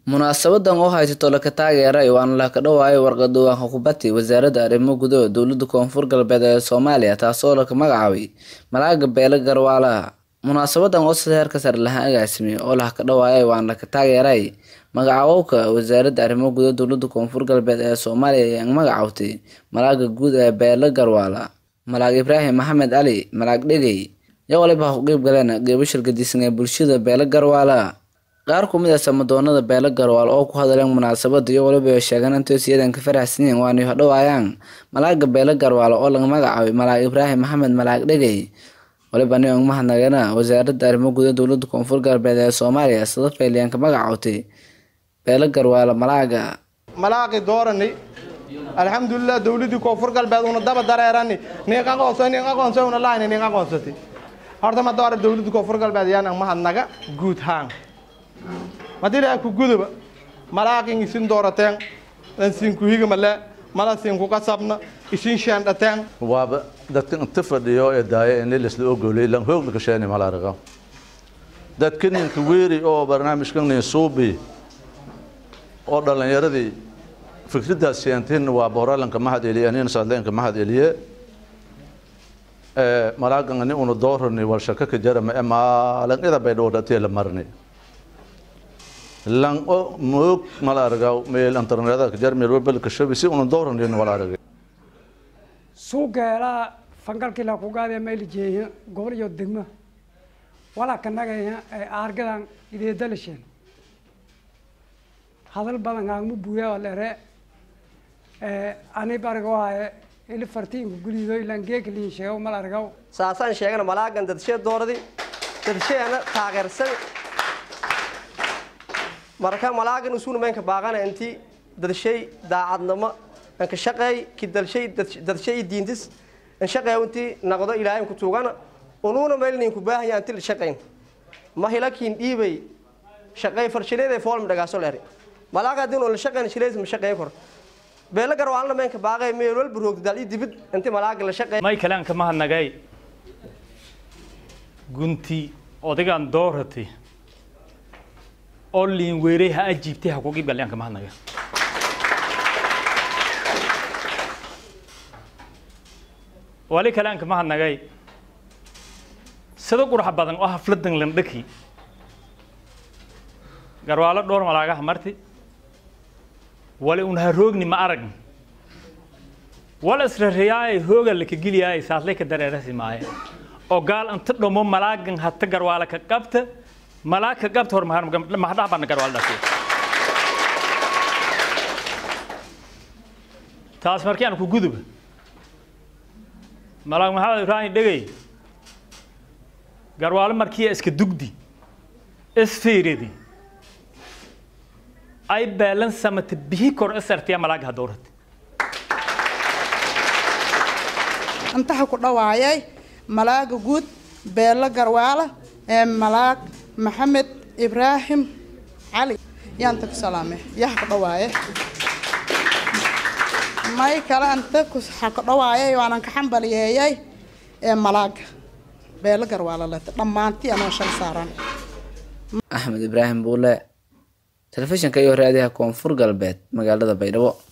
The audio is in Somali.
munaasabadan oo haysato laka taageeray waana laka dhawaayo warqad diiwaanka kubaddi wasaaradda arrimo gudaha dowlada koonfur galbeed ee soomaaliya taasoo laka magacaabay malaaga beele garwaalaha munaasabadan oo sida heerka sare lahaan agaasimay oo laka dhawaayay waana laka taageeray magacaabowka wasaaradda arrimo gudaha dowlada koonfur galbeed ee soomaaliya ayaan magacaawtay malaaga guud ee beele garwaala malaag ibraahim maxamed cali malaag dhegey iyo waliba ha ku qeyb galeen geebashir gadisan ee bulshada beele garwaala qaar ku mid ah samadoonada beele garwaal oo ku hadleen munaasabada iyo waliba sheegeen intay siyadan ka faraxsan yihiin waana hodhawaayaan malaaga beele garwaal oo laga magacaabay malaag ibraahim maxamed malaag dhegey waliba nin ugu mahadnaqeena wasaaradda arrimo gudaha dowlada koonfur galbeed ee soomaaliya sida fayliyaan ka magacaawtay beele garwaala malaaga malaaqi doorani alxamdulilah dowladii koonfur galbeed una daba dareerani nin aqoonsa nin aqoonsa una lahayni nin aqoonsati horta ma doora dowladii koonfur galbeed yaan mahadnaga guud haan madila ku guduba malaaqin isin doorateen dan sin ku higa male mala sin ku qasabna isin shaandhateen waaba dadka inta fadhiyo ee daaya in lisla ogolay lan hoogna ka sheeni malaariqa dadka ninka weeri oo barnaamijkan nin suubi oo dhalinyaradii fikraddaas seenteen waa booralanka mahad eliye nin sadleenka mahad eliye ee malaagan ni unu doorani wal shaka ka jarama ee maalan ida bay dhowdatee la marni lan o moog malaaragaw meel internetada ka jar meel webel ka shabi si unu doorani malaaragay suugeelaa fangalkii la kugaadee meel jeeya gobol iyo degmo walaa ka nagaya ee aargadan ideedalasheen hadal badan kaagma buuya oo lere ani barigo haye ili fartiinku gulido ilaan geeka liin sheego mal argaw saasaan sheegana malaagan dadshee dooradi dadsheena taageersan marka malaagan usuna meenka baaqana inti dadshay daacadnimo anka shaqeey ki dalshay dadshay diintis an shaqeey inti naqdo ilaahay ku tuugana unuuna meel nin ku baahaya inti la shaqeyn ma hilakiin dhiibay shaqeey farshileed ee foolm dhagaaso leeri malaaga hadii la shaqeyn shileys ma shaqeey kor beela garwaalna meenka baaqay meel walba roogdal iyo dibid inti malaaga la shaqeey may kalaan ka mahadnagay gunti odagaan dooratay oo liin weeray ha ajiibtay ha ku qeyb galyaan ka mahadnaga wali kalaan ka mahadnagay sida qurux badan oo hafladan landhaki garwaalo dhowr malaagaha marti wali un ha roogni ma arag wala israriyaay hooga laka geliyaay saaslay ka dareerasi maaye oo gaal inta dhomo malaagan hata garwaala ka qabta malaag ka qabta hor mahadhaha baana garwaala dhashay taas markii aan ku guduba malaag maxamed ibraahim dhegey garwaalo markii iska dugdi isfiiridi ay beelan samata bihi kor isartiya malaaga ha dowrata intaha ku dhawaayay malaaga guud beelo garwaala ee malaag maxamed ibraahim cali yaanta ku salaame yaha ku dhawaaye may kale anta ha ku dhawaayay waanan ka xambaliyeeyay ee malaaga beelo garwaala leta dhammaantii anoo shal saaran axmed ibraahim buule telefishinka iyo raadiyaha koonfur galbeed magaalada baydhabo